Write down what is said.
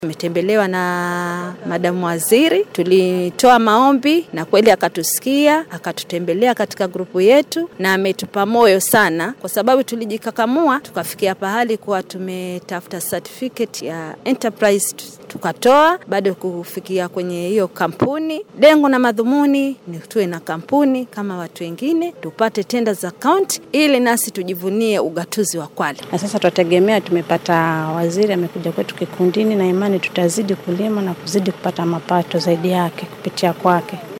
Tumetembelewa na madamu waziri, tulitoa maombi na kweli akatusikia, akatutembelea katika grupu yetu na ametupa moyo sana, kwa sababu tulijikakamua tukafikia pahali kuwa tumetafuta certificate ya enterprise tukatoa, bado kufikia kwenye hiyo kampuni. Lengo na madhumuni ni tuwe na kampuni kama watu wengine, tupate tenda za kaunti ili nasi tujivunie ugatuzi wa Kwale. Na sasa tutategemea, tumepata waziri amekuja kwetu kikundini, na imani tutazidi kulima na kuzidi kupata mapato zaidi yake kupitia kwake.